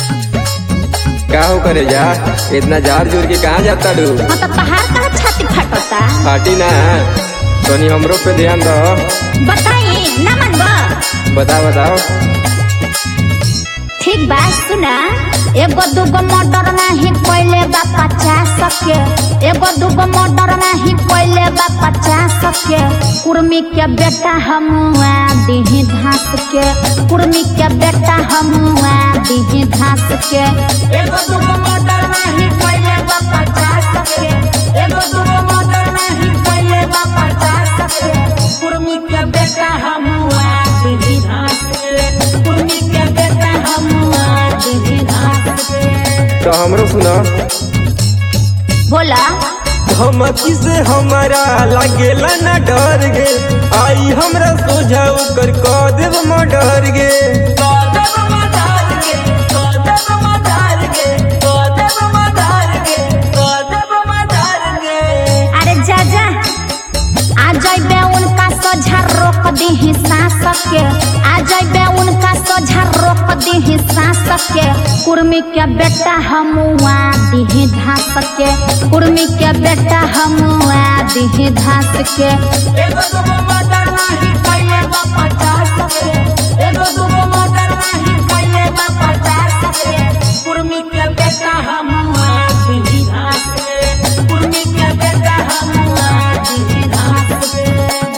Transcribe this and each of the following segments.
का हो करे जा इतना जार जोर के कहाँ जाता डू हाँ तो पहाड़ का छाती फटता फाटी ना तनी हमरो पे ध्यान दो बताई ना मनबो बताओ बताओ ठीक बात सुना एगो दूगो मोटर नाही कोइले बा पचास के एगो दूगो मोटर नाही कोइले बा पचास के कुर्मी के बेटा हमुआ दीही घास के कुर्मी के बेटा हमुआ दीही घास के एगो दूगो मोटर नाही कोइले बा पचास के एगो दूगो मोटर नाही कोइले बा पचास के कुर्मी के बेटा हमुआ दीही घास के कुर्मी के बेटा हमुआ दीही घास के तो हमरो सुनो बोला धमकी से हमारा लागेला ना डर गे आई हमरा सोझा ओकर कह देव मडर गे अरे जा जा आ जाइबे उनका सोझा रोक दी सांस के आ जाइबे उनका सोझा रोक दी सांस के कुर्मी के बेटा हमुआ दी घास के कुर्मी के बेटा हमुआ दी घास के एगो दूगो मोटर नाही कइले बा पचास के एगो दूगो मोटर नाही कइले बा पचास के कुर्मी के बेटा हमुआ दी घास के कुर्मी के बेटा हमुआ दी घास के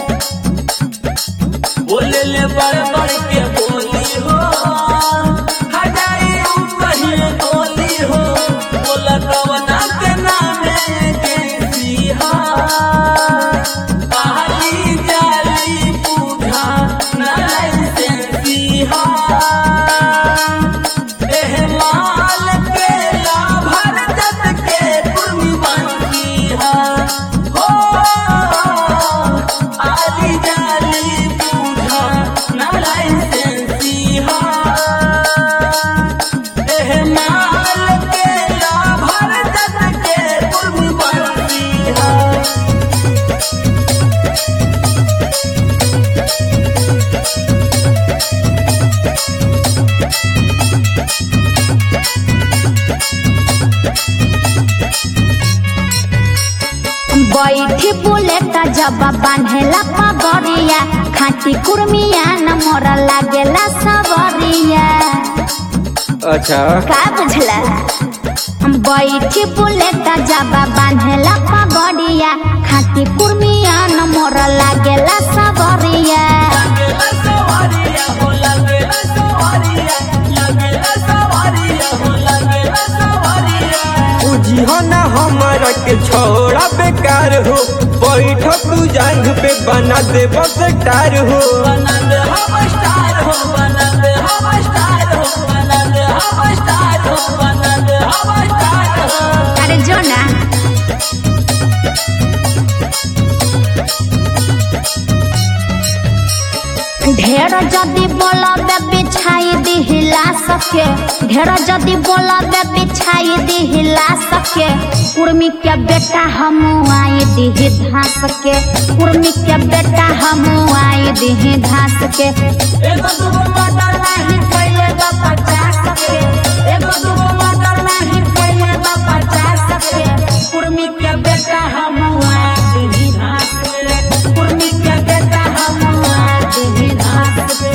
बोले ले बड़ बड़ के बोली हो हजारी कहिए बोली हो बोला कवना के नामे के सिहा पहाड़ी जाली पूछा नाई से सिहा एह माल के लाभर जत के कुर्मी बनती है हो आली जाली पूछा नाई से सिहा एह माल के लाभर जत के कुर्मी बनती है बैठी बुलेट जब बांधेला पगड़िया खाटी कुर्मिया न मोरा लागेला सवरिया अच्छा का बुझला बैठी बुलेट जब बांधेला पगड़िया खाटी कुर्मिया न मोरा लागेला सवरिया लगेला सवारिया हो लगेला सवारिया लगेला सवारिया हो लगेला सवारिया बुझी हो ना हमारा के छोड़ा बेकार हो बैठ तू जांग पे बना दे बस टार हो बना दे हम स्टार हो बना दे हम स्टार हो बना दे हम स्टार हो बना दे हम स्टार हो अरे जो ना ढेर जदी बोलबे बिछाई दी हिला सके ढेर जदी बोलबे बिछाई दी हिला सके कुर्मी के बेटा हम आई दी धास के कुर्मी के बेटा हम आई दी धास के एगो दूगो मोटर नाही कइले बा पचास के एगो दूगो मोटर नाही कइले बा पचास के कुर्मी के बेटा हम आई दी धास के कुर्मी के बेटा हम आई दी धास के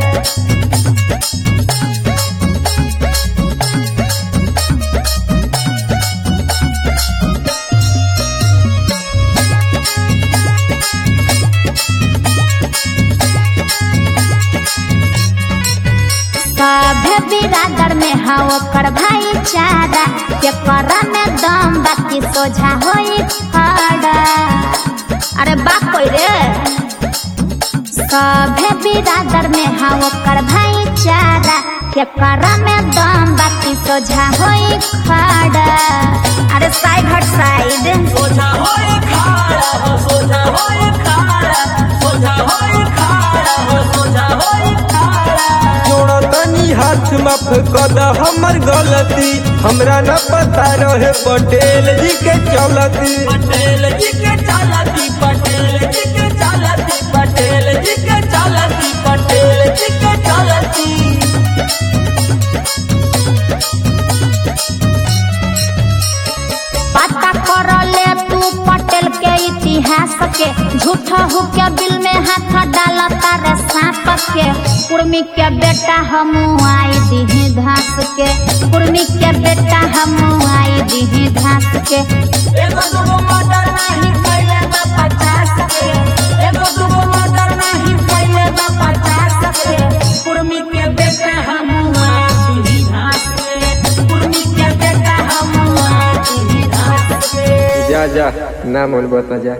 सभे बिरादर में हा ओकर भाईचारा के करा में दम बाकी सोझा होई खड़ा अरे बाप कोई रे सभे बिरादर में हा ओकर भाईचारा के करा में दम बाकी सोझा होई खड़ा अरे साइड हट साइड सोझा होए खाड़ा हो सोझा होए खाड़ा सोझा होए खाड़ा हो सोझा होए खाड़ा जोड़ा तनी हाथ माफ कर द हमर गलती हमरा न पता रहे पटेल जी के चलती पटेल जी के चालती पटेल जी के चालती पटेल जी के चालती पटेल जी के चालती पचास के झूठा हो के बिल में हाथ डाला तारे सांप के कुर्मी के बेटा हम आई दीही घास के कुर्मी के बेटा हम आई दीही घास के एगो दूगो मर्डर नहीं कैले बा पचास के एगो दूगो मर्डर नहीं कैले बा पचास के कुर्मी के बेटा हम आती घास के कुर्मी के बेटा हम आती घास के जा जा ना मन बता जा